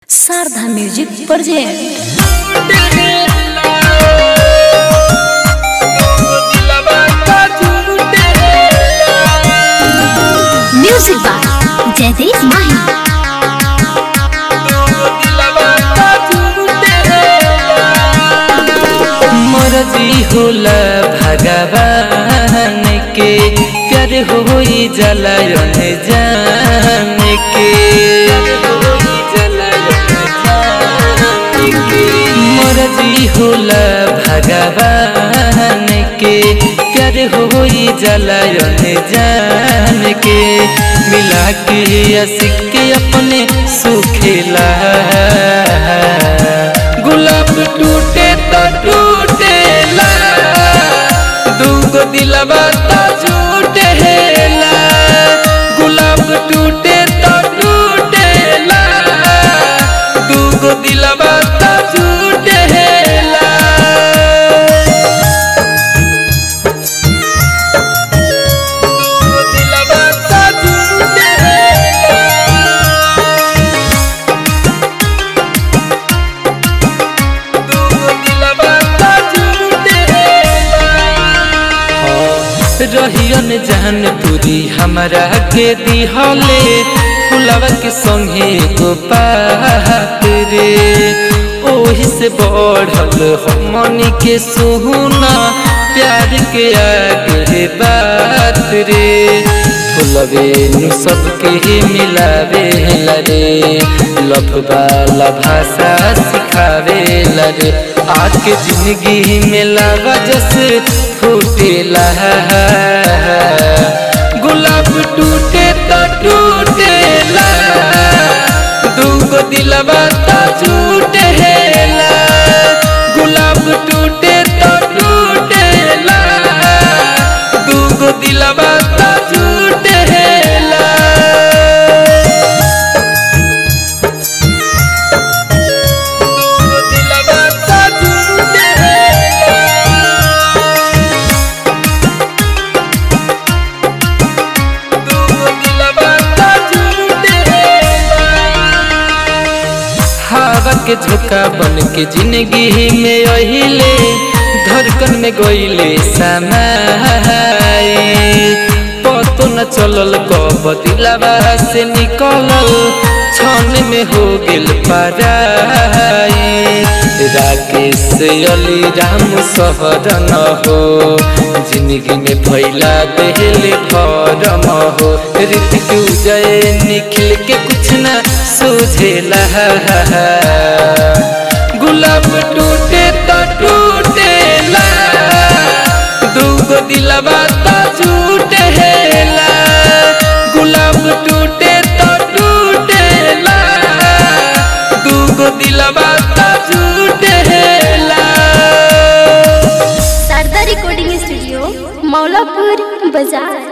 Sharda music present music by Jaideep Mahi मरजी होला भगवान के प्यार होई जलायन जान के मरजी होला भगवान के प्यार होई जलायन जान के मिला के असिक के अपने सुखेला गुलाब टूटे तो टूटेला दूगो दिलवा तो झूठेला गुलाब टूटे तो टूटेला दूगो दिलवा तो झूठेला दूगो दिलवा तो झूठेला रहियन जहन पूरी हमरा के दिहले फुलवा के संगे गोपात रे ओही से बढ़ल हमनी के सुना प्यार के आगे बात रे फुलवे नु सबके ही मिलावे लरे लफबा भाषा सिखावे लरे आके जिंदगी में लावा जस फूटेला गुलाब टूटे तो टूटेला दूगो दिलवा तो झूठेला गुलाब टूटे तो टूटेला दूगो दिलवा तो झूठेला दूगो दिलवा तो झूठेला हवा के झोंका बन के जिंदगी में अहिले धड़कन में गईले समाई पतो न चलल कब दिलवा से निकलल छन में हो गेल पराई राकेश अली राम सहर न हो जिंदगी में फैला देहले भरम हो ऋतिक उदय निखिल के कुछ न सूझेला गुलाब टूटे तो टूटेला दूगो दिलवा तो झूठेला गुलाब टूटे तो टूटेला दूगो दिलवा तो झूठेला शारदा रिकॉर्डिंग स्टूडियो मौलापुर बाजार